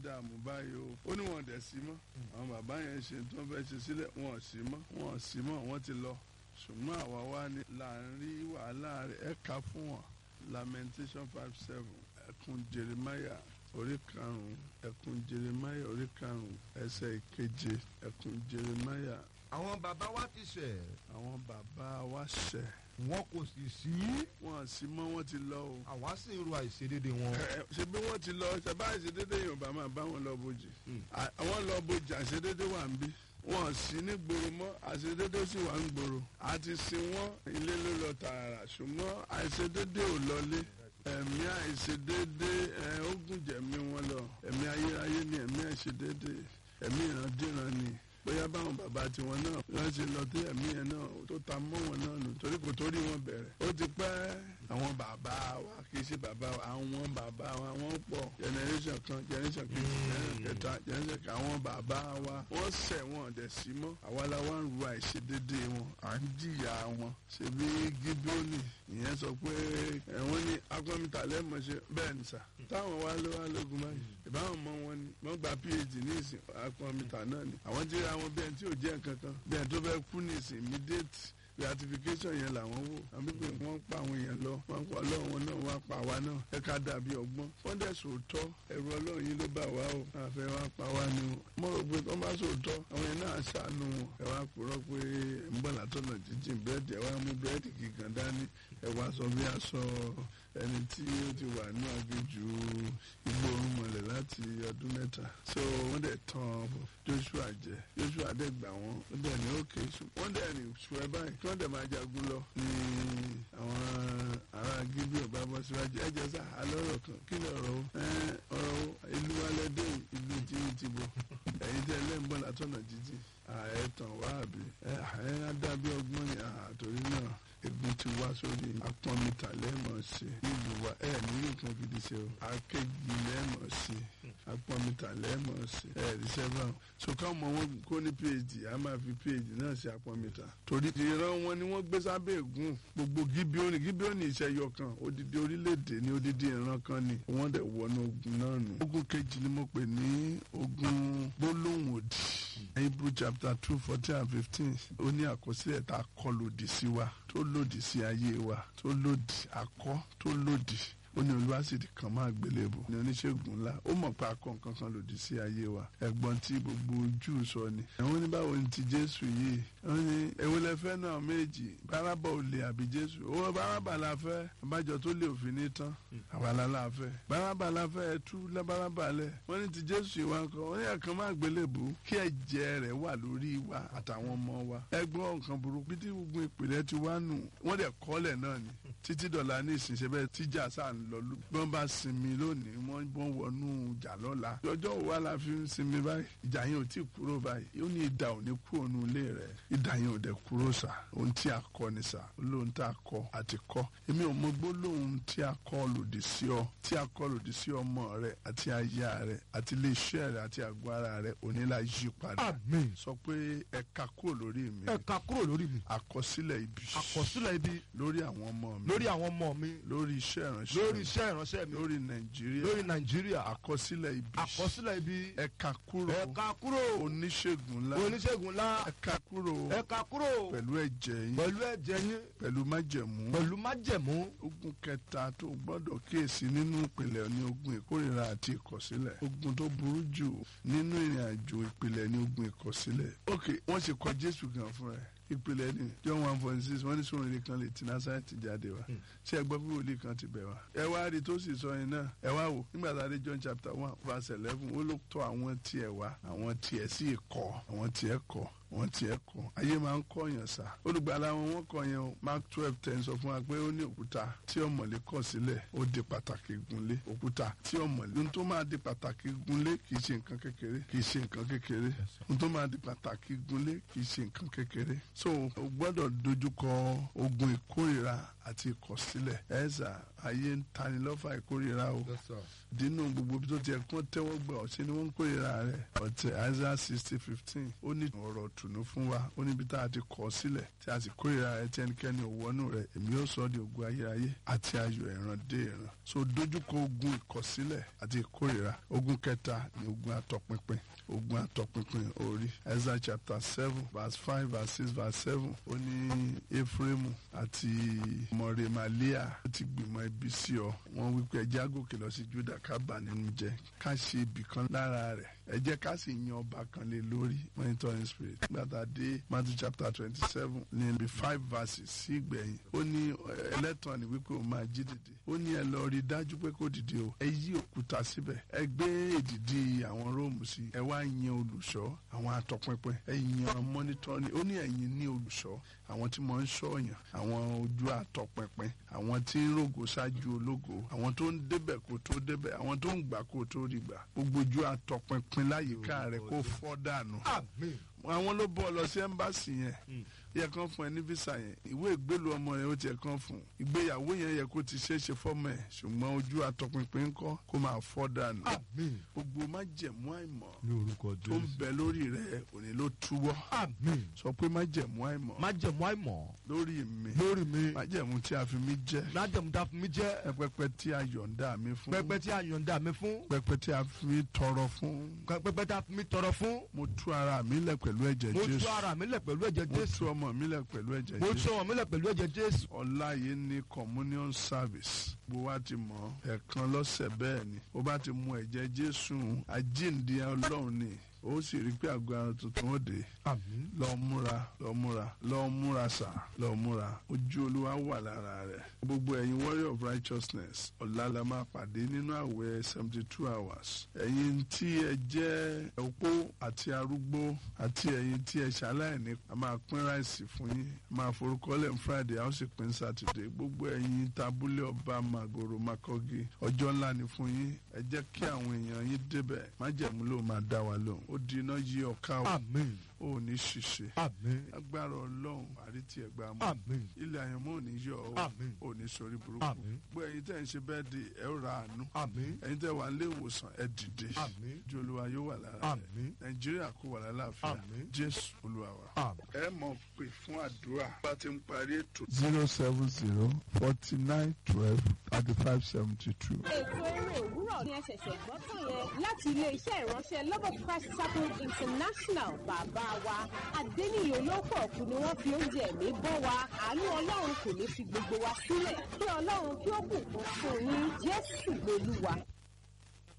dààmú báyìí o ó ní wọn dẹ̀ sí mọ́ àwọn bàbá yẹn ṣe tí wọ́n fẹ́ ṣe sílẹ̀ wọn ò sí mọ́ wọn ò sí mọ́ wọ́n ti lọ ṣùgbọ́n àwa wá ní láàrin wàhálà rẹ̀ ẹ̀ka fún wọn lamentation five seven ẹkùn jeremiah orí karùn-ún ẹkùn jeremiah orí karùn-ún ẹsẹ̀ ìkeje ẹkùn jeremiah àwọn bàbá wa ti ṣẹ̀ àwọn bàbá wa ṣẹ̀ wọn kò sì sí wọn sì mọ́ wọn ti lọ o. àwa sì ń ro àìṣedéédé wọn. Ẹ, ṣe bí wọ́n ti lọ ṣẹ̀bá àìṣedédé yorùbá máa bá wọn lọ bojì À- àwọn lọ bojì àìṣedédé wà ń bí wọn sì ní gbòòrò mọ́ àìṣedédé sì wà ń gbòòrò àti sin wọn ilé ló lọ tààrà ṣùgbọ́n àìṣedédé ò lọlé ẹ̀mí àìṣedédé ẹ̀ ó gùn jẹ̀mí wọn lọ ẹ̀mí ayérayé ni ẹ̀mí àìṣedédé ẹ̀mí ìrandíran ni bóyá báwọn bàbá tiwọn náà wọ́n ṣe lọ tí ẹ̀mí yẹn náà tó ta mọ́ wọn náà nù torí kò torí wọn bẹ̀rẹ̀ ó ti pẹ́ àwọn bàbá wa kì í ṣe bàbá wa àwọn bàbá wa wọ́n pọ̀ generation kan generation kejì generation kẹta generation kan àwọn bàbá wa wọ́n ṣẹ̀ wọn dẹ̀ sí mọ́ àwa la wá ń ru àìṣedédé wọn à ń jìyà wọn ṣebí gídónì ìyẹn sọ pé ẹ̀wọ̀n ní akọ́mítà lẹ́mọ̀ọ́ṣe bẹ́ẹ̀ ni sà táwọn wá ló wá lógun báyìí ìbáwọn mọ wọn ni wọ́n gba phd ní ìsìn akọ́mítà náà ni àwọn tí ra wọn bí ẹni tí ò jẹ́ nǹkan kan bí ẹni tó fẹ́ kú ní ìsìn immediate beatification yẹn làwọn wò àwọn pípé wọn pa àwọn èèyàn lọ wọn pa ọlọ́run náà wọn pa àwa náà ẹ ká dàbí ọgbọ́n wọn dẹ̀ sòótọ́ ẹ̀rù ọlọ́run yìí ló bà wá o àfẹ́ wa pa wá ni o mo rò pé wọ́n bá sòótọ́ àwọn yẹn náà ṣàánú wọn ẹ wá purọ́ pé ń bọ̀ látọ̀nà jíjìn búrẹ́dì ẹ wá mú búrẹ́dì kíkan dání ẹ wá sọ bí aṣọ ẹni tí ó ti wà ní aginjù igbó orúnmọlẹ̀ láti ọdún mẹ́ta so wọ́n dẹ̀ tán Joshua jẹ Joshua dẹ̀ gbà wọ́n ó dẹ̀ ní òkè wọ́n dẹ̀ ní ṣùgbọ́n báyìí kí wọ́n dẹ̀ máa jagun lọ ní àwọn ará gíbí ọba bọ́ síwájú ẹ jẹ́ sá alọ́rọ̀ kan kí ni ọ̀rọ̀ o ẹ ọ̀rọ̀ o ìlú alẹ́dẹ́ ìlú tí ń ti bọ̀ ẹ̀yin tẹ́ lẹ́ǹbọ̀n látọ̀nà jíjìn ààyè tàn wá àbí ẹ ẹ adábí ọgbọ́n ni àtòrí náà egun ti wá sórí apọ́nmítà lẹ́ẹ̀mọ̀ sí nílùú wa ẹ ní nǹkan gidi ṣe o akéjì lẹ́ẹ̀mọ̀ sí apọ́nmítà lẹ́ẹ̀mọ̀ sí ẹ rí sẹ́fà so káwọn ọmọ wọn kó ní phd a máa fi phd náà sí apọ́nmítà torí ìran wọn ni wọ́n gbé sábẹ́ ègún gbogbo gíbíọ́nì gíbíọ́nì ìṣẹ́yọ kan odidi orílẹ̀-èdè ní odidi ìran kan ni wọ́n dẹ̀ wọnú ogun náà nù. ogun kejì ni mo pè ní ogun gbólóhùn òdì hebrew chapter two fourteen and fifteen ó ní àkọsílẹ̀ tá a kọ lòdì sí wa tó lòdì sí ayé wa tó lòdì akọ tó lòdì ó ní olùwàsídì kan máa gbélébò ní oníṣègùn ńlá ó mọ̀ pé akọ nǹkan kan lòdì sí ayé wa ẹ̀gbọ́n tí gbogbo ojú sọ ni ẹ̀wọ́n ní báwo ni ti jésù yìí wọ́n ní èwo lẹ fẹ́ náà méjì bárábà ò lè àbí jésù owó bárábà la fẹ́ abájọ tó lè òfin ní tán àwàlá la fẹ́ bárábà la fẹ́ ẹ tú lábárábà lẹ̀ wọ́n ní ti jésù yìí wá ń kọ́ wọ́n ní ẹ̀kan máa gbélébò kí ẹ̀jẹ̀ rẹ̀ wà lórí wa àtàwọn ọmọ wa ẹgbọ́n nǹkan burúkú bí tí gbogbo ìpìlẹ̀ ti wá nù wọ́n dẹ̀ kọ́lẹ̀ náà ni títí dọ̀là ní ìsinsẹ́ bẹ́ẹ̀ tíjà sáà ń lọ lù bí wọ́n bá sinmi lónìí wọ́n bọ́n wọnú ìjà lọ́la ọjọ́ wo wá la fi ń sinmi báyìí ìjà yẹn ò tí ì kúrò báyìí ó ní ìdà ò ní kúrò nù ilé rẹ̀ ìdà yẹn ò dẹ̀ kúrò sà ohun tí a kọ ni sà olóhun tá a kọ àti kọ èmi ò mọ gbólóhùn tí a kọ lòdì sí ọ tí a kọ lòdì sí ọmọ rẹ àti aya rẹ àti iléeṣẹ́ rẹ àti àgọ́ ara rẹ òní la yí padà àmín sọ pé ẹ ká kúrò lórí mi ẹ ká kúrò lórí mi àkọsílẹ̀ ibi àkọsílẹ̀ ibi lórí àwọn ọmọ mi lórí àwọn ọmọ mi lórí iṣẹ́ ìránṣẹ́ lórí mi, iṣẹ́ ìránṣẹ́ mi lórí nàìjíríà lórí nàìjíríà àkọsílẹ̀ ibi àkọsílẹ̀ ibi ẹ ká kúrò ẹ ká kúrò oníṣègùn ńlá oníṣègùn ńlá ẹ ká kúrò ẹ ká kúrò pẹ̀lú ẹ̀jẹ̀ yín pẹ̀lú ẹ̀jẹ̀ yín pẹ̀lú májẹ̀mú pẹ̀lú májẹ̀mú ogun kẹta tó gbọ́dọ̀ kíyèsí nínú ìpìlẹ̀ ní ogun ìkórìíra àti ìkọ̀sílẹ̀ ogun tó burú jù nínú ìrìn àjò ìpìlẹ̀ ní ogun ìkọ̀sílẹ̀ ok wọ́n sì kọ jésù gan fún ẹ ìpìlẹ̀ ni john one point six wọ́n ní sóhun ilé kan lè ti násàrẹ́tì jáde wá ṣé ẹ gbọ́ bí wòlíì kan ti bẹ̀ wá. ẹ wá rí tó sì sọ yẹn náà ẹ wá wò nígbà tá a dé john chapter one verse eleven ó ló tọ́ àwọn tiẹ̀ wá àwọn tiẹ̀ sì kọ̀ àwọn tiẹ̀ kọ̀ wọ́n tiẹ̀ kọ́ ayé máa ń kọ́ yẹn sá olùgbàlà wọn wọ́n kọ́ yẹn o mark twelve ten sọ fún wa pé ó ní òkúta tí ọ̀mọ̀lé kọ̀ sílẹ̀ ó di pàtàkì gunlé òkúta tí ọ̀mọ̀lé ohun tó máa di pàtàkì gunlé kì í ṣe nǹkan kékeré kì í ṣe nǹkan kékeré ohun tó máa di pàtàkì gunlé kì í ṣe nǹkan kékeré so o gbọ́dọ̀ dojúkọ ogun ìkórìíra àti ìkọ̀sílẹ̀ ẹ̀sà ayé ń tani lọ́fà ìkórira o dínú gbogbo ibi tó ti ẹ̀kún tẹ́wọ́ gbà ọ̀sẹ̀ ni wọ́n ń kórira rẹ̀ ọ̀tẹ̀ Isaiah sixty fifteen ó ní ọ̀rọ̀ tùnú fún wa ó níbi tá a ti kọ̀ sílẹ̀ tí a sì kórira rẹ̀ tí ẹnikẹ́ni ò wọnú rẹ̀ èmi yóò sọ ọ́ di ògùn ayérayé àti ayọ̀ ẹ̀ràn dé ìran so dojúkọ ogun ìkọ̀sílẹ̀ àti ìkórira ogun kẹta ni ogun àtọpinpin ogun àtọpinpin orí Isaiah chapter seven verse five verse six verse seven ó ní Efraimu àti mọ̀rẹ́màlíà ó ti gbìmọ̀ ibi sí ọ wọ́n wípé ẹjẹ́ àgòkè lọ sí Júdà ká bà nínú jẹ́ ká ṣe ibì kan lára rẹ̀ ẹ jẹ́ ká sì yan ọba kan lé lórí monitoring spirit gbàtà dé Matthew chapter twenty seven ní ibi five verses sí ìgbẹ̀yìn ó ní ẹlẹ́tàn ni wípé ó máa jí dìde ó ní ẹ lọ rí dájú pé kó dìde o ẹ yí òkúta síbẹ̀ ẹ gbé èdìdì àwọn róòmù sí ẹ wá yan olùṣọ́ àwọn atọpinpin ẹ yan monitoring ó ní ẹ̀yin ní olùṣọ́ àwọn tí mo ń ṣọ́yàn àwọn ojú àtọpinpin àwọn tí ń rògò ṣáájú ológo àwọn tó ń débẹ̀ kó tó débẹ̀ àwọn tó ń gbà kó tó rí gbà gbogbo ojú àtọpinpin láyìíká rẹ̀ kó fọ́ dànù àmín àwọn ló bọ́ ọ lọ sí ẹ́mbáàsì yẹn yẹ kán fún ẹ ní visa yẹn ìwé ìgbélu ọmọ yẹn ó tiẹ̀ kán fún ìgbéyàwó yẹn yẹ kó ti ṣeé ṣe fọ́mọ ẹ̀ ṣùgbọ́n ojú àtọpinpin ńkọ́ kó máa fọ́ dànù àmín gbogbo májẹ̀mú àìmọ̀ ní orúkọ tó ń Jésù bẹ lórí rẹ òní ló túwọ́ àmín sọ pé májẹ̀mú àìmọ̀ májẹ̀mú àìmọ̀ lórí mi lórí mi májẹ̀mú tí a fi mí jẹ́ májẹ̀mú tá a fún mi jẹ́ pẹpẹ tí a yọ̀ǹda mi fún pẹpẹ tí a yọ̀ǹda mi fún pẹpẹ tí a fi mí tọrọ fún pẹpẹ tí a fún mi tọrọ fún mo tú ara mi lẹ̀ pẹ̀lú ẹ̀jẹ̀ mo tú Jésù ara mi lẹ̀ pẹ̀lú ẹ̀jẹ̀ mo Jésù tú ọmọ mi lẹ̀ pẹ̀lú ẹ̀jẹ̀ mo tú Jésù ọmọ mi lẹ̀ pẹ̀lú ẹ̀jẹ̀ Jésù ọ̀la yìí ní communion service gbogbo wa ti mọ̀ ẹ̀ẹ̀kan lọ́sẹ̀ bẹ́ẹ̀ ni ó bá ti mu ẹ̀jẹ̀ Jésù àjíǹde Ọlọ́run ni ó sì rí pé àgọ́ ara tuntun ó dé àmín lọ múra lọ múra lọ múra sà lọ múra ojú olúwa wà lára rẹ gbogbo ẹ̀yin warrior of righteousness ọ̀la la máa pàdé nínú àwẹ̀ seventy two hours ẹ̀yin tí ẹ jẹ́ opó àti arúgbó àti ẹ̀yin tí ẹ ṣaláìní a máa pín ráìsì fún yín a máa forúkọlẹ̀ ní friday a ó sì pín saturday gbogbo ẹ̀yin tabulẹ̀ ọba magoro makogi ọjọ́ ńlá ni fún yín ẹ jẹ́ kí àwọn èèyàn yín débẹ̀ májẹ̀mú ló máa dá wa lóhùn ó di iná yí ọ̀ká o àmín ò ní ṣiṣẹ́ àmín agbára ọlọ́run àrítí ẹgbà mú àmín ilé àyànmọ́ ò ní yọ ọ́ Àmín. ò ní sọrí burúkú Àmín. gbọ́ ẹ̀yin tẹ́ ń ṣe bẹ́ẹ̀ di ẹ̀ ó ra àánú àmín ẹ̀yin tẹ́ wà nílé ìwòsàn ẹ̀ dìde àmín ju olúwa yóò wà lára rẹ̀ àmín nàìjíríà kó wà lálàáfíà Àmín. jésù olúwa wa. àmín. ẹ mọ̀ pé fún àdúrà bá ti ń parí ètò. zero seven zero forty nine twelve thirty five seventy two. ètò eré òwúrọ̀ ni ẹ ṣẹ̀ṣẹ̀ gbọ́ tán yẹn láti ilé-iṣẹ́ ìránṣẹ́ love of christ chapel international bàbá wa adéníyí olóko ọ̀kú ni wọ́n fi oúnjẹ ẹ̀mí bọ́ wa àánú ọlọ́run kò ní fi gbogbo wa sílẹ̀ kí ọlọ́run kí ó bùkún fún yín jésù lolúwa.